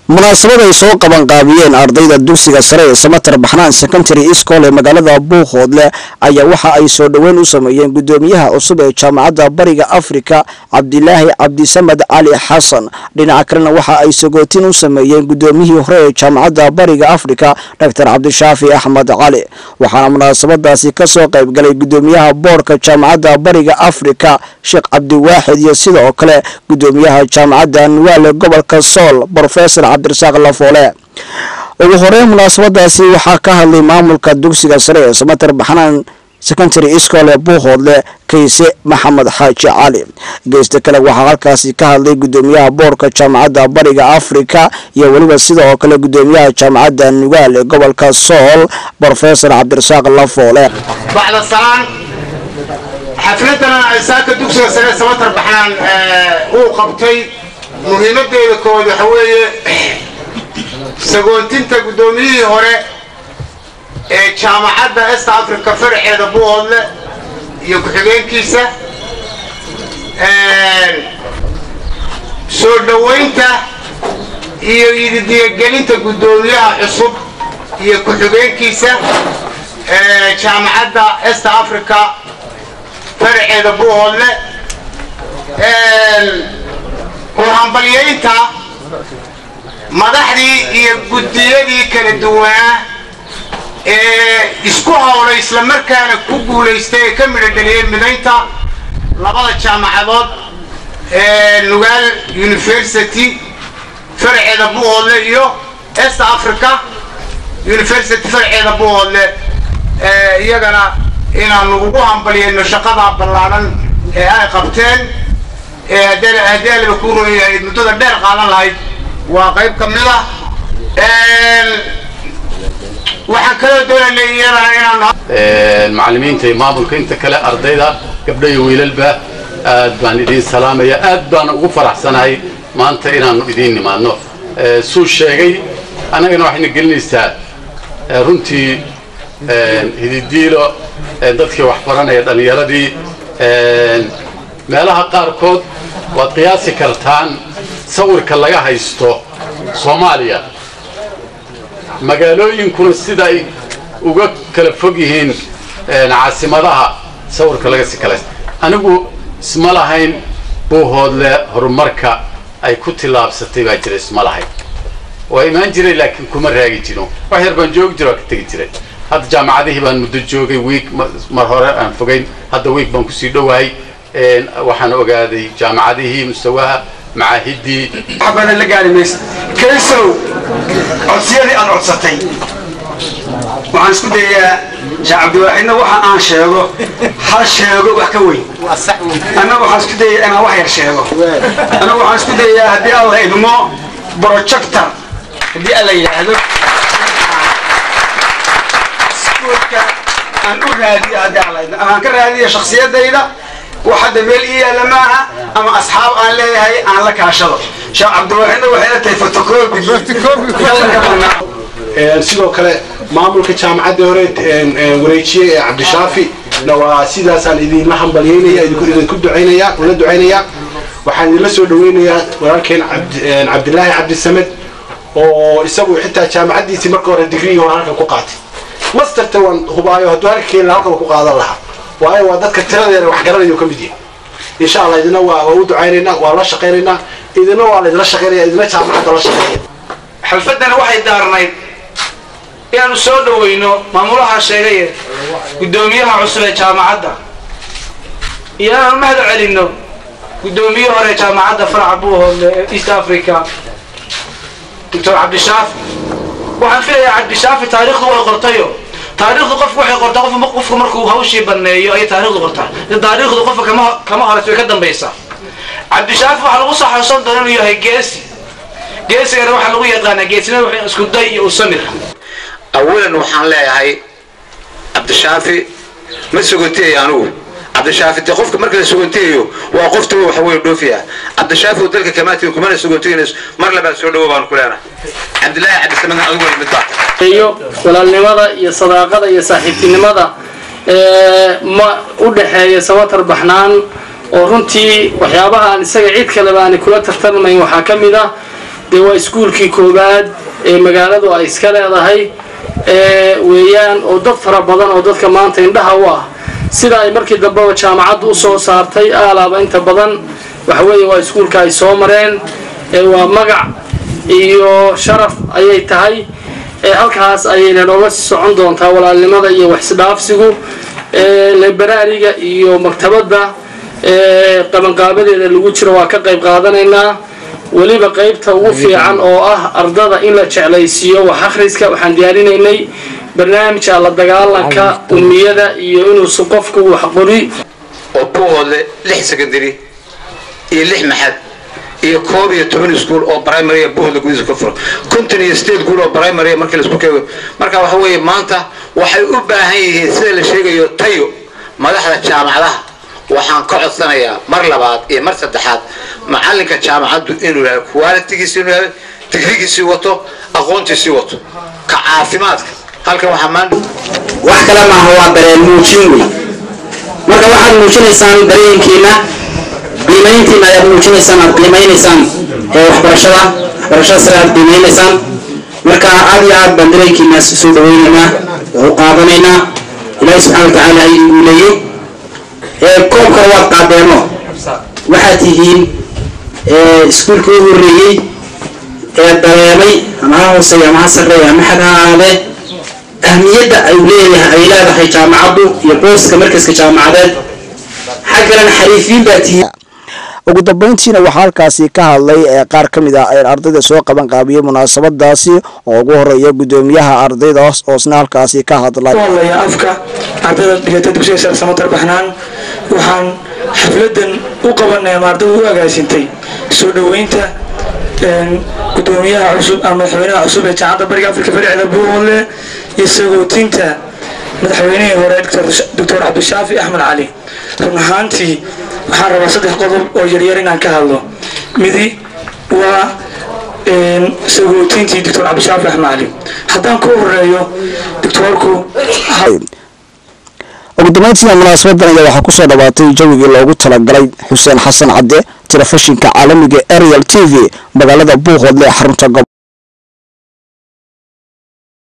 munaasabad ay soo qabanqaabiyeen ardayda dugsiga sare ee samatar baxnaan secondary school ee magaalada buuhoodle ayaa waxa ay soo dhoweyn u sameeyeen gudoomiyaha cusub ee jaamacadda bariga afrika cabdilaahi cabdisamed cali xasan dhinaca kalena waxa ay sagootin u sameeyeen gudoomiyihii hore ee jaamacadda bariga afrika doctor cabdishaafi axmed cali waxaana munaasabadaasi kasoo qaybgalay gudoomiyaha boorka jaamacadda bariga afrika sheekh cabdiwaaxid iyo sidoo kale gudoomiyaha jaamacadda nuwaale gobolka sool rofesor cabdirasaaq lafoole ugu horeyn munaasabadaasi waxaa ka hadlay maamulka dugsiga sare ee samater baxnaan secondary school ee buuhoodle kayse maxamed xaaji cali geysta kale waxaa halkaasi ka hadlay gudoomiyaha boorka jaamacadda bariga afrika iyo weliba sidoo kale gudoomiyaha jaamacadda nugaal ee gobolka sool rofesor cabdirasaaq lafoole bacda salaan xafladana saaka dugsiga sare samatar baxnaan uu qabtay muhiimadeeda kood waxa weeye sagoontinta guddoomiyihii hore ee jaamacadda est africa faraceeda buuhoodle iyo ku-xigeenkiisa soo dhowaynta iyo ididiyagelinta guddoomiyaha cusub iyo ku-xigeenkiisa jaamacadda est africa faraceeda buuhoodle uhambalyaynta madaxdii iyo guddiyadii kala duwanaa ee isku hawlay islamarkaana ku guulaystay ee ka midho dheliyay midaynta labada jaamacadood ee nugaal university faraceeda buuhoodle iyo est africa university faraceeda buuhoodle iyagana inaanu ugu hambalyayno shaqadaa ballaadhan ee ay qabteen haddii aliba ku royahay muddada dheer qaadan lahayd waa qayb ka mid ah waxaan kaloo doonayna iyadana inaan macallimiinta iyo maamulka inta kale ardayda gabdho iyo wiilalba aad baan idiin salaamaya aad baana ugu faraxsanahay maanta inaanu idiin nimaadno suu sheegay annagana waxayna gelinaysaa runtii hididiilo dadkii wax baranaya dhallinyaradii meelaha qaarkood waad qiyaasi kartaan sawirka laga haysto soomaaliya magaalooyinkuna sida ay uga kala fog yihiin caasimadaha sawirka laga si kala anigu isma lahayn buuhoodle horumarka ay ku tillaabsatay baa jira isma lahayn waa imaan jiray laakiin kuma raagi jiro wax yar baan joogi jiro waa ka tegi jiray hadda jaamacadihii baan muddo joogay wiig mar hore aan fogayn hadda wiig baan kusii dhowahay waxaan ogaaday jaamacadihii mustawaha macaahidii waxbana la gaari maysa kaysow codsiyadii aad codsatay waxaan isku dayayaa sheekh cabdiwaaxidna waxa aan sheego hal sheego wax ka weyn annaga waxaan isku dayayaa inaan wax yar sheego annaga waxaan isku dayayaa haddii alla idmo projector haddii alla yidhaahdo iskuulka aan u raadiyo haddii alla idmo amaan ka raadiyo shaksiyadayda wax hadda meel ii yaalla maaha ama asxaab aan leeyahay aan la kaashado sheekh cabdiwaaxidna waxay la tahay fotocobi sidoo kale maamulka jaamacadda hore wareejiye ee cabdishaafi na waa sidaasaan idinla hambalyaynaya idinku ducaynaya ula ducaynaya waxaan idinla soo dhaweynayaa walaalkeen cabdilaahi cabdisamed oo isagu xitaa jaamacaddiisii marka hore digrii hore halkan ku qaatay masterta waan hubaayo hadduu halka keeni halkan ku qaadan lahaa waayo waa dadka tiradeena wax garanayo ka mid yahay insha allah idina waa waa u ducaynaynaa waa la shaqaynaynaa idina waa laydinla shaqaynaya idina jaamacadda la shaqaynaya xalfaddana waxay daarnayd inaanu soo dhaweyno maamulaha sheegaye guddoomiyaha cusub ee jaamacadda iyo inaanu mahad celinno guddoomiye hore jaamacadda faraca buuhoodle ee east africa doctor cabdishaafi waxaan filayaa cabdishaafi taariikhdu way qortayo taariikhdu qofku waxay qortaa qof qofku markuu hawshii baneeyo ayay taariikhdu qortaa taariikhdu qofka kama kama horeysa way ka dambaysaa cabdishaafi waxaa lagu saxoosan doona inuu yahay geesi geesigana waxaa lagu yaqaanaa geesinada waxay isku day iyo usamir awalan waxaan leeyahay cabdishaafi ma suganteeyo anugu cabdishaafi de qofka marka la suganteeyo waa qofta waxa wey dhoofiya cabdishaafi dalka kamaati kumana suganteynayso mar labaad soo dhawo baan ku leenahay cabdilaahi cabdisamadna adigu waa mid baa iyo walaalnimada iyo sadaaqada iyo saaxiibtinimada ma u dhaxeeya samatar baxnaan oo runtii waxyaabaha aan isaga cid kaleba aanay kula tartarmayn waxaa ka mid ah dee waa iskuulkii koowaad ee magaaladu ay iska leedahay weeyaan oo dad fara badan oo dadka maanta indhaha u ah sida ay markii dambeba jaamacaddu usoo saartay aalaaba inta badan waxaweeye waa iskuulka ay soo mareen waa magac iyo sharaf ayay tahay halkaas ayayna nooga socon doontaa walaalnimada iyo waxisdhaafsigu liberaariga iyo maktabadda qabanqaabadeeda lagu jiro waa ka qayb qaadanaynaa weliba qaybta ugu fiican oo ah ardada in la jeclaysiiyo wax akhriska waxaan diyaarinaynay barnaamijka la dagaalanka umiyada iyo inuusan qofku wax qori oo buuhoodle lix secondary iyo lix maxad iyo koob iyo toban iskuol oo primary buuhoodle gudihiisa ka furo konton iyo state guul oo primary markii laisku keego marka waxa weeye maanta waxay u baahan yihiin sida la sheegayo tayo madaxda jaamacadaha waxaan ka codsanayaa mar labaad iyo mar saddexaad macalinka jaamacaddu inuu yahay qualitigiisi inuu yahay digrigiisii wato aqoontiisii wato ka caafimaadka halkan waxaa maan wax kale maaha waa dareen muujin wey marka waxaad muujinaysaan dareenkiina qiimayntiina ayaad muujinaysaan aad qiimaynaysaan ee waxbarashada waxbarashada sare aad qiimaynaysaan marka aad iyo aad baan dareenkiina soo dhaweynaynaa oo u qaadanaynaa ilaahi subxana wa tacaala ay guuleeyey koobka waad qaadeeno waxaad tihiin iskuulka u horeeyey ee dareemay ama ha hooseeya ama ha sarreeya ama xad ha ahaadee ahmiyadda ay leedahay ay leedahay jaamacaddu iyo booska markaska jaamacadeed xaggalana xariifiin baa tihiin ugu dambeyntiina waxaa halkaasi ka hadlay ee qaar ka mid ah ardayda soo qaban qaabiyey munaasabadaasi oo ugu horeeya gudoomiyaha ardayda oosna halkaasi ka hadlay hadlaya afka ardayda dhigata dugsiga sare samatar baxnaan waxaan xafladan u qabanay ama ardayda u agaasintay soo dhoweynta gudoomiyaha cusub ama madaxweynaha cusub ee jaamacadda bariga afrika faricda buuhoodle iyo sagootinta madaxweynihii hore doctor cabdishaafi axmed cali run ahaantii waxaan rabaa saddex qodob oo yaryar inaan ka hadlo midi waa sagootintii doctor cabdishaafi axmed cali haddaan ku horeeyo doctoorku ugu dambeyntiina munaasabadan ayaa waxaa kusoo dhawaatay jawigii loogu talagalay xuseen xasan cadde telefishinka caalamiga ariel t v magaalada buuhoodle xarunta